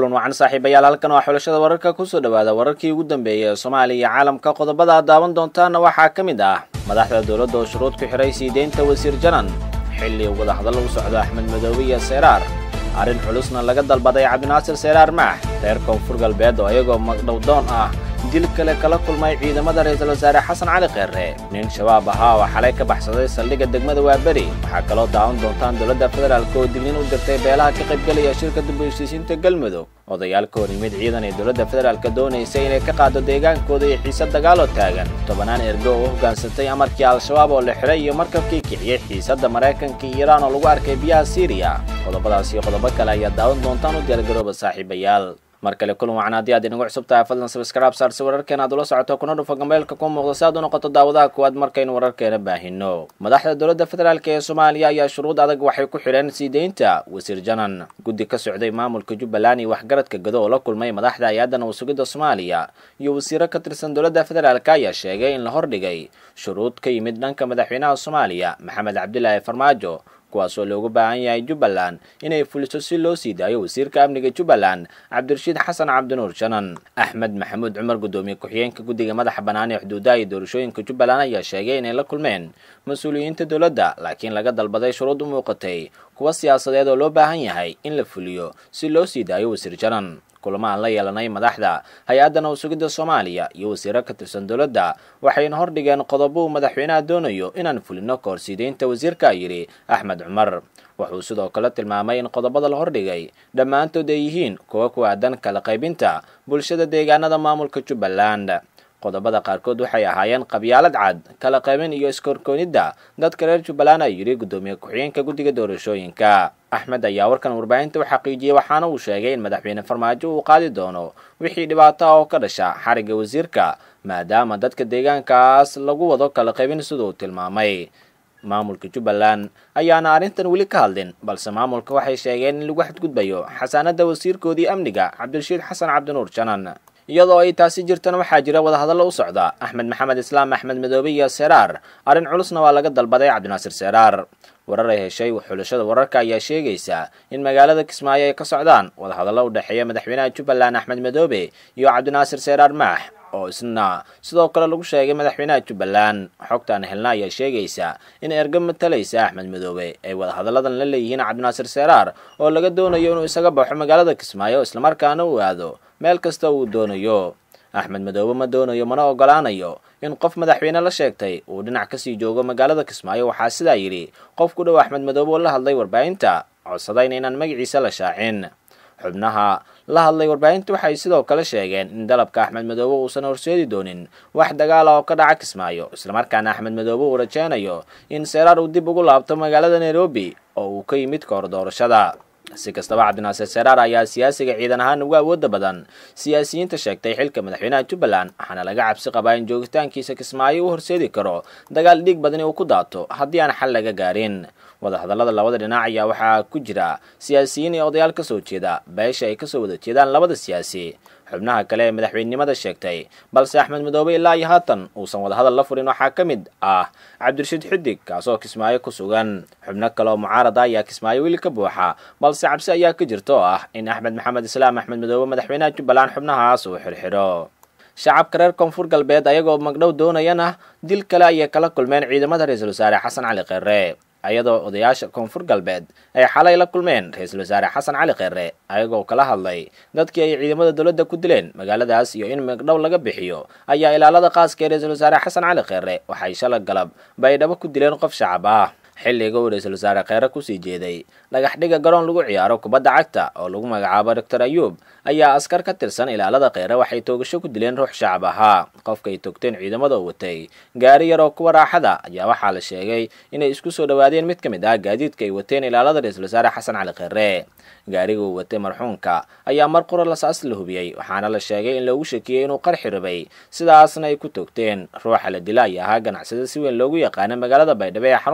kulan wacan saaxiibayaal halkan waa xulashada wararka kusoo dhawaada wararkii ugu dambeeyay ee soomaaliya iyo caalamka qodobada aad daawan doontaana waxaa ka mid ah madaxda dowladda oo shuruud ku xidhay sii deynta wasiir janan xilli wadahadal u socdo axmed madoobe iyo seyraar arrin culusna laga dalbaday cabdinaasir seyraar maax reer koonfur galbeed oo iyagoo magdhowdoon ah dil kale kala kulmay ciidamada ra-iisul wasaare xasan cali kheerre nin shabaab ahaa oo xalay ka baxsaday saldhigga degmada waaberi waxaa kaloo daawan doontaan dowladda federaalk oo dignin u dirtay beelaha ka qaybgelaya shirka dib u heshiisiinta galmudug odayaal ka hor yimid ciidan ee dowladda federaalk doonaysa inay ka qaado deegaankooda iyo xiise dagaaloo taagan tobanaan ergo oo u hoggaansatay amarkii al-shabaab oo la xidhay iyo markabkii kiciyey xiisadda maraykanka iyo iiraan oo lagu arkay biyaha siiriya qodobadaas iyo qodobo kale ayaad daawan doontaan u diyaargarooba saaxiibayaal mar kale kulan wacan haddii aad inagu cusub tahay fadlan sabskraib saarsi wararkeena aad ula socoto kuna dhufa gambeelka ku muuqda si aad u noqoto daawadaha kuwaad markaynu wararkeena baahino madaxda dowladda federaalk ee soomaaliya ayaa shuruud adag waxay ku xidheen sii deynta wasiir janan guddi ka socday maamulka jubbaland iyo waxgaradka gado oo la kulmay madaxda hay-adda nabasugidda soomaaliya iyo wasiiro ka tirsan dowladda federaalk ayaa sheegay in la hordhigay shuruud ka yimid dhanka madaxweynaha soomaaliya maxamed cabdilaahi farmaajo kuwaas oo loogu baahan yahay jubbaland inay fuliso si loo sii daayo wasiirka amniga jubbaland cabdirashiid xasan cabdinuur janan axmed maxamuud cumar guddoomiye ku-xigeenka guddiga madaxa bannaan ee xuduudaha iyo doorashooyinka jubbaland ayaa sheegay inay la kulmeen mas-uuliyiinta dowladda laakiin laga dalbaday shuruud u muuqatay kuwa siyaasadeed oo loo baahan yahay in la fuliyo si loo sii daayo wasiir janan kulamo aan la yeelanay madaxda hay-adda nabasugidda soomaaliya iyo wasiiro ka tirsan dowladda waxayna hordhigeen qodobo uu madaxweynaha doonayo inaan fulino kahor siideynta wasiirka yidhi axmed cumar wuxuu sidoo kale tilmaamay in qodobada la hordhigay dhammaantood ay yihiin kuwa ku aadan kala qaybinta bulshada deegaanada maamulka jubbaland qodobada qaarkood waxay ahaayeen qabyaalad cad kala qaybin iyo iskorkoonidda dadka reer jubbaland ay yidhi guddoomiye ku-xigeenka guddiga doorashooyinka axmed ayaa warkan warbaahinta u xaqiijiyey waxaana uu sheegay in madaxweyne farmaajo uu qaadi doono wixii dhibaato ah oo ka dhasha xarigga wasiirka maadaama dadka deegaankaas lagu wado kala qaybin siduu tilmaamay maamulka jubbaland ayaana arrintan weli ka hadlin balse maamulka waxay sheegeen in lagu xadgudbayo xasaanadda wasiirkoodii amniga cabdirashiid xasan cabdinuur janan iyadoo ay taasi jirtana waxaa jira wadahadallo u socda axmed maxamed islaam axmed madoobe iyo seraar arrin culusna waa laga dalbaday cabdinaasir seraar warar ay heshay xulashada wararka ayaa sheegaysa in magaalada kismaayo ay ka socdaan wadahadallo u dhexeeya madaxweynaha jubbaland axmed madoobe iyo cabdinaasir seraar maax oo isna sidoo kale lagu sheegay madaxweynaha jubbaland xogtaan helna ayaa sheegaysa in erga matalaysa axmed madoobe ay wadahadalladan la leeyihiin cabdinaasir seraar oo laga doonayo inuu isaga baxo magaalada kismaayo islamarkaana uu aado meel kasta uu doonayo axmed madoobe ma doonayo mana ogolaanayo in qof madaxweyne la sheegtay uu dhinac kasii joogo magaalada kismaayo waxaa sidaa yidhi qof ku dhow axmed madoobe oo la hadlay warbaahinta codsadayna inaan magaciisa la shaacin xubnaha la hadlay warbaahinta waxay sidoo kale sheegeen in dalabka axmed madoobe uusan horseedi doonin wax dagaala oo ka dhaca kismaayo islamarkaana axmed madoobe uu rajeynayo in seraar uu dib ugu laabto magaalada nairobi oo uu ka yimid kahor doorashada si kastaba cabdinaasir seraar ayaa siyaasiga ciidan ahaan ugu awooda badan siyaasiyiinta sheegtay xilka madaxweynaha jubbaland waxaana laga cabsi qabaa in joogitaankiisa kismaayo u horseedi karo dagaal dhiig badani uu ku daato haddii aan xal laga gaarin wadahadallada labada dhinac ayaa waxaa ku jira siyaasiyiin iyo odayaal kasoo jeeda beesha ay kasoo wada jeedaan labada siyaasi xubnaha kale ee madaxweynenimada sheegtay balse axmed madoobe ilaa iyo haatan uusan wadahadal la furin waxaa ka mid ah cabdirashiid xidig kaasoo kismaayo ku sugan xubno kale oo mucaarada ayaa kismaayo weli ka buuxa balse cabsi ayaa ka jirta oo ah in axmed maxamed islaam axmed madoobe madaxweynaha jubbaland xubnahaas uu xirxidho shacabka reer koonfur galbeed ayagoo magdhow doonayana dil kale ayay kala kulmeen ciidamada ra-iisul wasaare xasan cali kheerre ayadoo odayaasha koonfur galbeed ay xalay la kulmeen ra-iisul wasaare xasan cali kheerre ayagoo kala hadlay dadkii ay ciidamada dowladda ku dileen magaaladaas iyo in magdhow laga bixiyo ayaa ilaalada qaaska ee ra-iisul wasaare xasan cali kheerre waxay shala galab baydhabo ku dileen qof shacab ah xilliga uu ra-iisul wasaare kheere kusii jeeday dhagax dhiga garoon lagu ciyaaro kubadda cagta oo lagu magacaabo doctor ayuub ayaa askar ka tirsan ilaalada kheere waxay toogasho ku dileen ruux shacab ahaa qofkay togteen ciidamada oo watay gaari yar oo kuwa raaxada ayaa waxaa la sheegay inay isku soo dhowaadeen mid ka mid ah gaadiidka ay wateen ilaalada ra-iisul wasaare xasan cali kheere gaariga uu watay marxuumka ayaa mar qura lasaas la hubiyey waxaana la sheegay in loogu shakiyey inuu qarxi rabay sidaasna ay ku togteen ruuxa la dila ayaa ahaa ganacsada si weyn loogu yaqaana magaalada baydhabo ee xarunta gobolka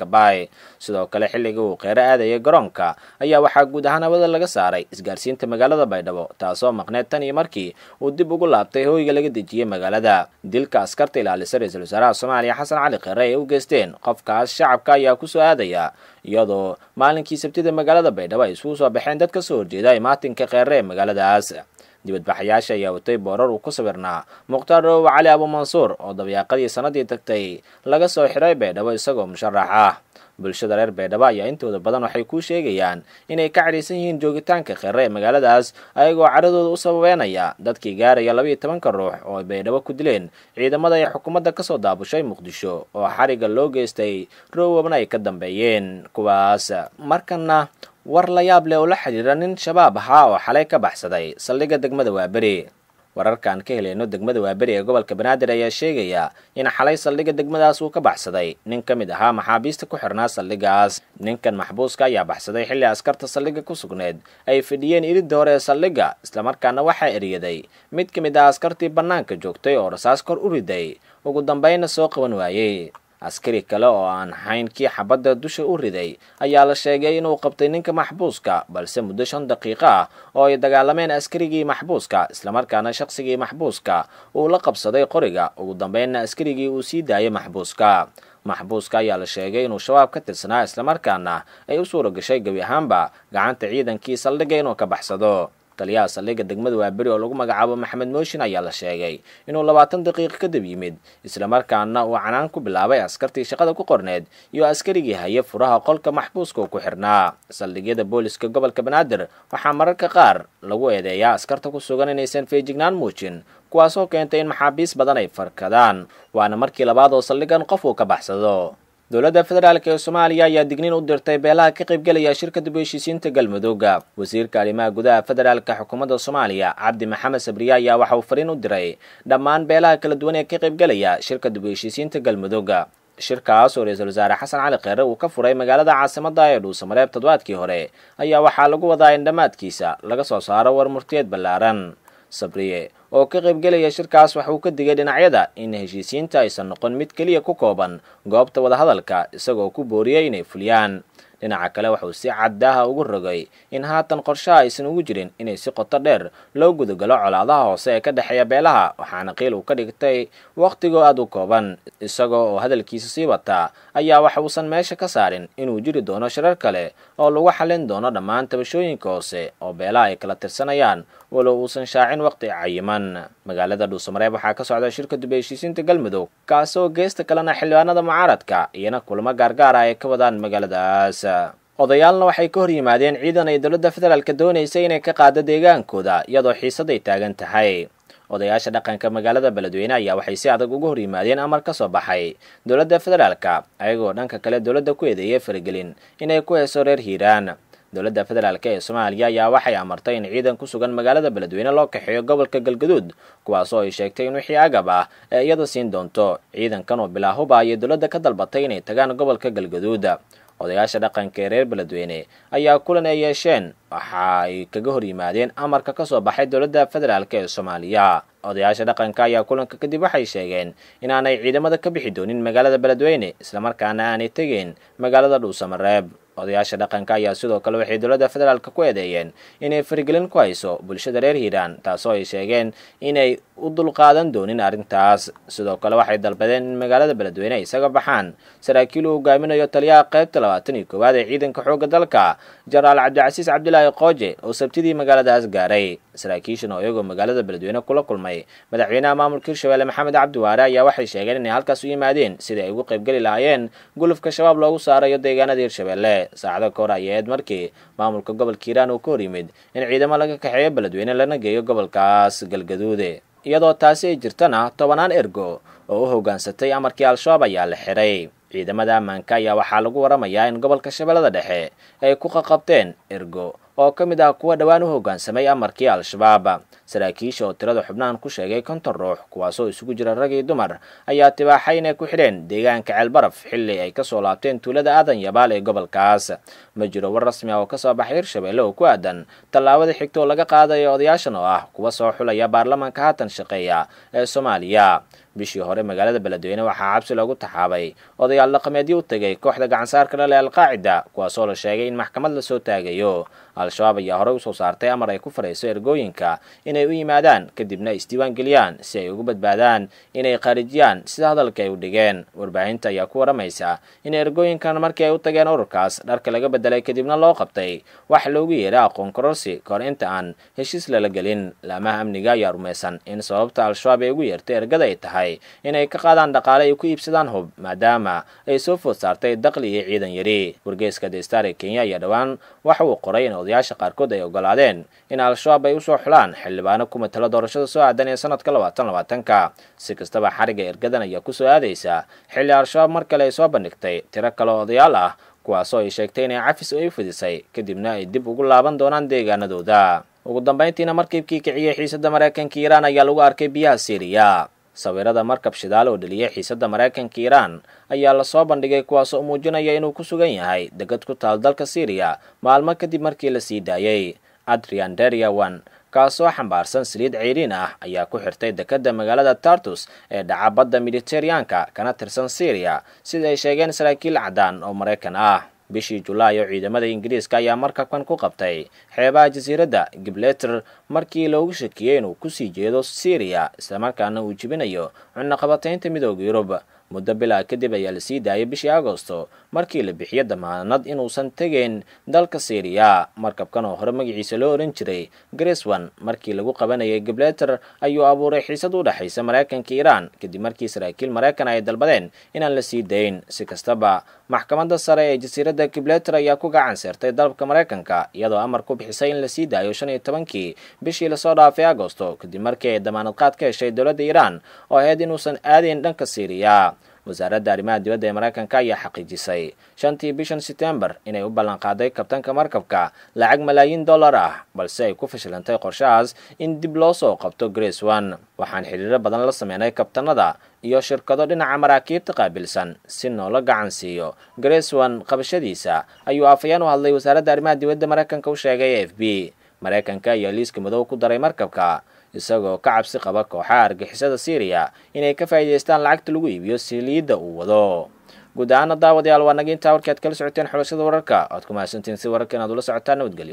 gobolka baay sidoo kale xilligii uu kheyre aadayay garoonka ayaa waxaa guud ahaan hawada laga saaray isgaarsiinta magaalada baydhabo taasoo maqneed tan iyo markii uu dib ugu laabtay hooyga laga dejiyey magaalada dilka askarta ilaalisa ra-iisul wasaaraha soomaaliya xasan cali kheyre ay u geysteen qofkaas shacabka ayaa kusoo aadaya iyadoo maalinkii sabtida magaalada baydhabo ay isugu soo baxeen dad ka soo horjeeda imaatinka kheyre ee magaaladaas dibadbaxayaasha ayaa watay boorar uu ku sawirnaa mukhtaar dhowow cali abuumansuur oo dabayaaqadii sanadii tagtay laga soo xiray baydhabo isagoo musharax ah bulshada reer baydhabo ayaa intooda badan waxay kuu sheegayaan inay ka cadhaysan yihiin joogitaanka kheyre ee magaaladaas ayagoo cadhadooda u sababeynaya dadkii gaaraya labaiyo tobanka ruux oo ay baydhabo ku dileen ciidamada ay xukuumadda kasoo daabushay muqdisho oo xariga loo geystay rowabna ay ka dambeeyeen kuwaas markana war la yaab leh oo la xidhiira nin shabaab ahaa oo xalay ka baxsaday saldhigga degmada waaberi wararkaan ka helayno degmada waaberi ee gobolka banaadir ayaa sheegaya in xalay saldhigga degmadaas uu ka baxsaday nin ka mid ahaa maxaabiista ku xirnaa saldhiggaas ninkan maxbuuska ayaa baxsaday xilli askarta saldhigga ku sugneed ay fidhiyeen iridda hore ee saldhigga islamarkaana waxaa eryaday mid ka mid ah askartii bannaanka joogtay oo rasaas kor u riday ugu dambaynna soo qaban waayey askari kale oo aan ahayn kii xabadda dusha u riday ayaa la sheegay inuu qabtay ninka maxbuuska balse muddo shan daqiiqo ah oo ay dagaalameen askarigii maxbuuska islamarkaana shaqsigii maxbuuska uu la qabsaday qoriga ugu dambeynna askarigii uu sii daayay maxbuuska maxbuuska ayaa la sheegay inuu shabaab ka tirsanaa islamarkaana ay u suura gashay gebi ahaanba gacanta ciidankii saldhigga inuu ka baxsado taliyaha saldhigga degmada waaberi oo lagu magacaabo maxamed mooshin ayaa la sheegay inuu labaatan daqiiqo kadib yimid islamarkaana uu canaan ku bilaabay askartii shaqada ku qorneed iyo askarigii haya furaha qolka maxbuuska uu ku xirnaa saldhigyada booliska gobolka banaadir waxaa mararka qaar lagu eedeeyaa askarta ku sugan inaysan feejignaan muujin kuwaasoo keentay in maxaabiis badan ay farkadaan waana markii labaad oo saldhigan qof uu ka baxsado dowladda federaalk ee soomaaliya ayaa digniin u dirtay beelaha ka qaybgelaya shirka dib u heshiisiinta galmudugga wasiirka arrimaha gudaha federaalka xukuumadda soomaaliya cabdi maxamed sabriye ayaa waxa uu fariin u diray dhammaan beelaha kala duwan ee ka qaybgelaya shirka dib u heshiisiinta galmudugga shirkaas oo ra-iisul wasaare xasan cali kheyre uu ka furay magaalada caasimadda ee dhuusamareeb toddobaadkii hore ayaa waxaa lagu wadaa in dhammaadkiisa laga soo saaro war murtiyeed ballaaran sabriye oo ka qaybgelaya shirkaas waxa uu ka digay dhinacyada in heshiisiinta aysan noqon mid keliya ku kooban goobta wadahadalka isagoo ku booriyey inay fuliyaan dhinaca kale waxauu si caddaaha ugu rogay in haatan qorshaha aysan ugu jirin inay si qoto dheer loo gudagalo colaadaha hoose ee ka dhexeeya beelaha waxaana qiil uu ka dhigtay wakhtigoo aada u kooban isagoo oo hadalkiisa sii wataa ayaa waxa uusan meesha ka saarin inuu jiri doono shirar kale oo lagu xallin doono dhammaan tabashooyinka hoose oo beelaha ay kala tirsanayaan walow uusan shaacin waqti cayiman magaalada dhuusamareeb waxaa ka socda shirka dib heshiisiinta galmudug kaasoo geesta kalena xildhibaanada mucaaradka iyana kulamo gaargaar ah ay ka wadaan magaaladaas odayaalna waxay ka hor yimaadeen ciidan ay dowladda federaalka doonaysay inay ka qaado deegaankooda iyadoo xiisaday taagan tahay odayaasha dhaqanka magaalada beledweyne ayaa waxay si adag uga hor yimaadeen amar ka soo baxay dowladda federaalka ayagoo dhanka kale dowladda ku eedeeyay faragelin inay ku heeso reer hiiraan dowladda federaalk ee soomaaliya ayaa waxay amartay in ciidan ku sugan magaalada beledweyne loo kaxeeyo gobolka galgaduud kuwaasoo ay sheegtay in wixii agab ah ee iyada siin doonto ciidankan oo bilaahuba ayay dowladda ka dalbatay inay tagaan gobolka galgaduud odayaasha dhaqanka ee reer beledweyne ayaa kulan ay yeesheen waxa ay kaga hor yimaadeen amarka ka soo baxay dowladda federaalk ee soomaaliya odayaasha dhaqanka ayaa kulanka kadib waxay sheegeen inaanay ciidamada ka bixi doonin magaalada beledweyne islamarkaana aanay tegeen magaalada dhuusamareeb odayaasha dhaqanka ayaa sidoo kale waxay dowladda federaalk ku eedeeyeen inay farigelin ku hayso bulshada reer hiiraan taasoo ay sheegeen inay u dulqaadan doonin arrintaas sidoo kale waxay dalbadeen in magaalada beledweyne ay isaga baxaan saraakiil uu hogaaminayo taliyaha qaybta labaatan iyo koowaad ee ciidanka xoogga dalka jenaraal cabdicasiis cabdilaahi qooje oo sabtidii magaaladaas gaaray saraakiishan oo iyagoo magaalada beledweyne kula kulmay madaxweynaha maamulka hirshabelle maxamed cabdiwaare ayaa waxay sheegeen inay halkaas u yimaadeen sidai ay ugu qaybgeli lahaayeen gulufka shabaab loogu saarayo deegaanada hirshabelle saacado ka hor ayaeed markii maamulka gobolka hiiraan uu ka hor yimid in ciidamo laga kaxeeyo beledweyne lana geeyo gobolkaas galgaduude iyadoo taasi ay jirtana tobanaan ergo oo u hoggaansatay amarkii al-shabaab ayaa la xiray ciidamada ammaanka ayaa waxaa lagu waramayaa in gobolka shabeellada dhexe ay ku qaqabteen ergo oo ka mid ah kuwa dhowaan u hoggaansamay amarkii al-shabaab saraakiisha oo tirada xubnahan ku sheegay konton ruux kuwaasoo isugu jira rag iyo dumar ayaa tibaaxay inay ku xidheen deegaanka ceelbaraf xilli ay kasoo laabteen tuulada aadan yabaal ee gobolkaas ma jiro war rasmi ah oo kasoo baxay hirshabelle oo ku aadan tallaabada xigta oo laga qaadayo odayaashan oo ah kuwa soo xulaya baarlamaanka haatan shaqeeya ee soomaaliya bishii hore magaalada beledweyne waxaa xabsi loogu taxaabay odayaal dhaqameedyo u tegay kooxda gacansaarka dhale alqaacida kuwaasoo la sheegay in maxkamad lasoo taagayo al-shabaab ayaa horey usoo saartay amar ay ku farayso ergooyinka inay u yimaadaan kadibna isdiiwaan geliyaan si ay ugu badbaadaan inay khaarijiyaan sida hadalka ay u dhigeen warbaahinta ayaa ku waramaysa in ergooyinkan markii ay u tageen ururkaas dharka laga bedelay kadibna loo qabtay wax loogu yeeray aqoon kororsi kahor inta aan heshiis lala gelin laamaha amniga ayaa rumaysan in sababta al-shabaab ay ugu yeertay ergada ay tahay inay ka qaadaan dhaqaale ay ku iibsadaan hub maadaama ay soo food saartay daqli iyo ciidan yari wargeyska destar ee kenya ayaa dhowaan waxa uu qoray in odayaasha qaarkood ay ogolaadeen in al-shabaab ay usoo xulaan xildhibaano ku matalo doorashada soo aadan ee sanadka labaatan labaatanka si kastaba xariga ergadan ayaa kusoo aadaysa xilli al-shabaab mar kale ay soo bandhigtay tiro kale odayaal ah kuwaasoo ay sheegtay inay cafis ay fidisay kadibna ay dib ugu laaban doonaan deegaanadooda ugu dambayntiina markiibkii kiciyey xiisadda maraykanka iiraan ayaa lagu arkay biyaha siiriya sawirada markab shidaal oo dheliyay xiisadda maraykanka iiraan ayaa lasoo bandhigay kuwaasoo muujinaya inuu ku sugan yahay degad ku taal dalka syriya maalmo kadib markii la sii daayey adrian deriawan kaasoo xambaarsan saliid ceyriin ah ayaa ku xirtay dekadda magaalada tartus ee dhaca badda mediteraneanka kana tirsan syriya sida ay sheegeen saraakiil caddaan oo maraykan ah bishii julaay oo ciidamada ingiriiska ayaa markabkan ku qabtay xeebaha jasiiradda gibleter markii loogu shakiyey inuu kusii jeedo syriya islamarkaana uu jibinayo cunaqabataynta midooda yurub muddo bilaa kadib ayaa lasii daayay bishii agosto markii la bixiyo damaanad inuusan tegeyn dalka syriya markabkan oo hore magaciisa loo ohan jiray greswan markii lagu qabanayay gibleter ayuu abuuray xiisad u dhexaysa maraykanka iiraan kadib markii saraakiil maraykan ay dalbadeen inaan la sii dayn si kastaba maxkamadda sare ee jasiiradda gibleter ayaa ku gacan seertay dalabka maraykanka iyadoo amar ku bixisay in la sii daayo shan iyo tobankii bishii lasoo dhaafay agosto kadib markii ay damaanad qaad ka heshay dowladda iiraan oo ahayd inuusan aadayn dhanka syriya wasaaradda arrimaha dibadda ee maraykanka ayaa xaqiijisay shantii bishan setembar inay u ballanqaaday kabtanka markabka lacag malaayiin dollar ah balse ay ku fashilantay qorshahaas in dib loo soo qabto grace one waxaan xidhiiro badan la sameynay kabtanada iyo shirkado dhinaca maraakiibta qaabilsan si noola gacan siiyo grace one qabashadiisa ayuu afayeen u hadlay wasaaradda arrimaha dibadda maraykanka u sheegay a f b maraykanka ayaa liiska madow ku daray markabka isagoo ka cabsi qaba kooxaha argixisada syriya inay ka faa'iidaystaan lacagta lagu iibiyo siliidda uu wado guud ahaana daawadayaal waa naga intaa warkii aad kala socoteen xulashada wararka oad ku mahadsantiin si wararka inaad ula socotaan nabadgelyo